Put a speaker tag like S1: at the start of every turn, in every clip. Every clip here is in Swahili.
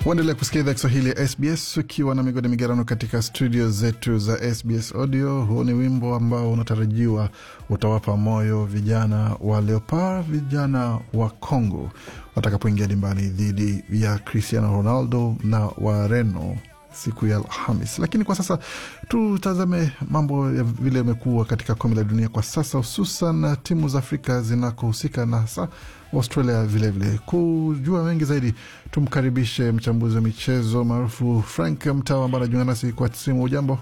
S1: Waendelea kusikia idhaa Kiswahili ya SBS ukiwa na migodi migerano katika studio zetu za SBS Audio. Huu ni wimbo ambao unatarajiwa utawapa moyo vijana wa Leopard, vijana wa Congo watakapoingia dimbani dhidi ya Cristiano Ronaldo na Wareno siku ya Alhamis. Lakini kwa sasa tutazame mambo ya vile yamekuwa katika kombe la dunia kwa sasa, hususan timu za Afrika zinakohusika na hasa Australia vilevile vile. Kujua mengi zaidi, tumkaribishe mchambuzi wa michezo maarufu Frank Mtawa ambaye anajiunga nasi kwa simu. Ujambo?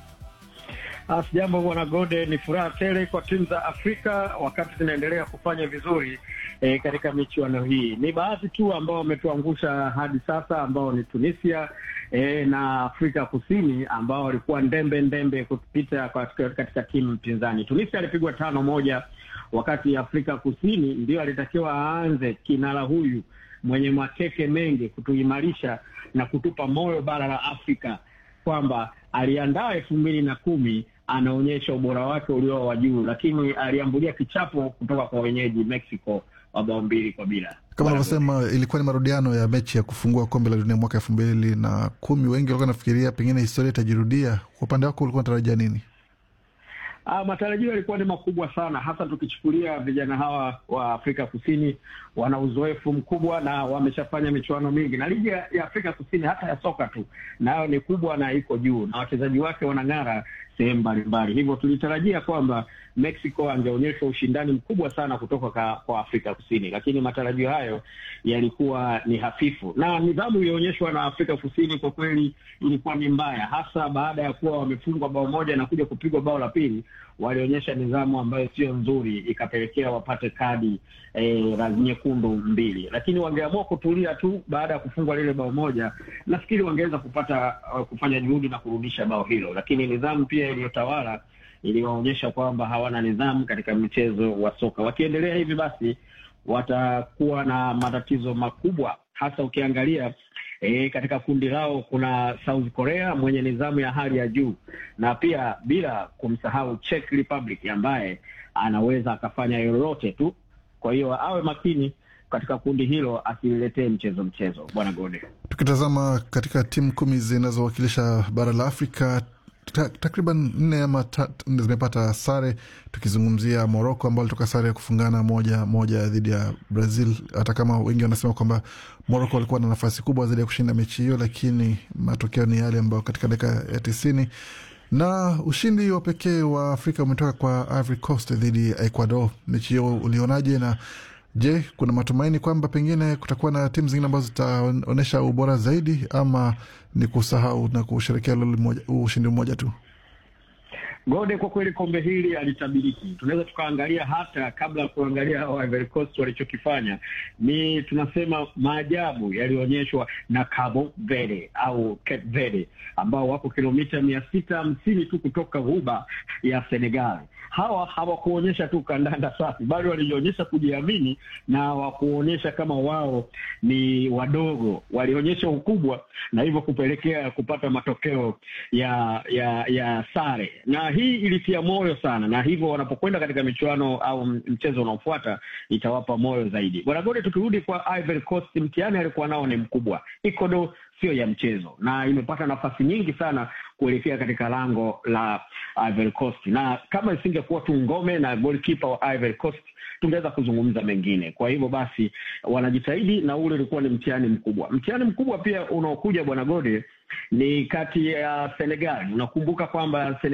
S2: Sijambo bwana Gode, ni furaha tele kwa timu za Afrika wakati zinaendelea kufanya vizuri e, katika michuano hii. Ni baadhi tu ambao wametuangusha hadi sasa, ambao ni Tunisia e, na Afrika Kusini ambao walikuwa ndembe ndembe kupita katika, katika timu mpinzani. Tunisia alipigwa tano moja, wakati Afrika Kusini ndio alitakiwa aanze kinara huyu mwenye makeke mengi kutuimarisha na kutupa moyo bara la Afrika kwamba aliandaa elfu mbili na kumi anaonyesha ubora wake ulio wa juu, lakini aliambulia kichapo kutoka kwa wenyeji Mexico wa bao mbili kwa bila.
S1: Kama unavyosema, ilikuwa ni marudiano ya mechi ya kufungua kombe la dunia mwaka elfu mbili na kumi. Wengi walikuwa nafikiria pengine historia itajirudia. Kwa upande wako ulikuwa unatarajia nini?
S2: Ah, matarajio yalikuwa ni makubwa sana, hasa tukichukulia vijana hawa wa Afrika Kusini wana uzoefu mkubwa na wameshafanya michuano mingi, na ligi ya Afrika Kusini hata ya soka tu nayo ni kubwa na iko juu, na wachezaji wake wanang'ara sehemu mbalimbali. Hivyo tulitarajia kwamba Mexico angeonyesha ushindani mkubwa sana kutoka ka, kwa Afrika Kusini, lakini matarajio hayo yalikuwa ni hafifu, na nidhamu iliyoonyeshwa na Afrika Kusini kwa kweli ilikuwa ni mbaya, hasa baada ya kuwa wamefungwa bao moja na kuja kupigwa bao la pili. Walionyesha nidhamu ambayo sio nzuri, ikapelekea wapate kadi eh, nyekundu mbili, lakini wangeamua kutulia tu baada ya kufungwa lile bao moja, nafikiri wangeweza kupata uh, kufanya juhudi na kurudisha bao hilo, lakini nidhamu pia iliyotawala iliwaonyesha kwamba hawana nidhamu katika mchezo wa soka. Wakiendelea hivi basi watakuwa na matatizo makubwa, hasa ukiangalia e, katika kundi lao kuna South Korea mwenye nidhamu ya hali ya juu, na pia bila kumsahau Czech Republic ambaye anaweza akafanya lolote tu. Kwa hiyo awe makini katika kundi hilo asiletee mchezo mchezo, bwana Gode.
S1: Tukitazama katika timu kumi zinazowakilisha bara la Afrika takriban nne ama nne zimepata sare, tukizungumzia Moroko ambao alitoka sare ya kufungana moja moja dhidi ya Brazil, hata kama wengi wanasema kwamba Moroko walikuwa na nafasi kubwa zaidi ya kushinda mechi hiyo, lakini matokeo ni yale ambayo katika dakika ya tisini na ushindi wa pekee wa Afrika umetoka kwa Ivory Coast dhidi ya Ecuador. Mechi hiyo ulionaje? Na je, kuna matumaini kwamba pengine kutakuwa na timu zingine ambazo zitaonyesha ubora zaidi, ama ni kusahau na kusherekea ushindi mmoja tu?
S2: Gode, kwa kweli kombe hili alitabiriki. Tunaweza tukaangalia hata kabla ya kuangalia hao Ivory Coast walichokifanya, ni tunasema maajabu yaliyoonyeshwa na Cabo Verde au Cape Verde ambao wako kilomita mia sita hamsini tu kutoka ghuba ya Senegal. Hawa hawakuonyesha tu kandanda safi, bado walionyesha kujiamini na wakuonyesha kama wao ni wadogo, walionyesha ukubwa na hivyo kupelekea kupata matokeo ya ya ya sare na hii ilitia moyo sana, na hivyo wanapokwenda katika michuano au mchezo unaofuata itawapa moyo zaidi. Bwana Gode, tukirudi kwa Ivory Coast, mtihani alikuwa nao ni mkubwa. Ecuador sio ya mchezo na imepata nafasi nyingi sana kuelekea katika lango la Ivory Coast, na kama isingekuwa tu ngome na goalkeeper wa Ivory Coast tungeweza kuzungumza mengine. Kwa hivyo basi wanajitahidi, na ule ulikuwa ni mtihani mkubwa. Mtihani mkubwa pia unaokuja bwana Gode ni kati ya Senegal. Unakumbuka kwamba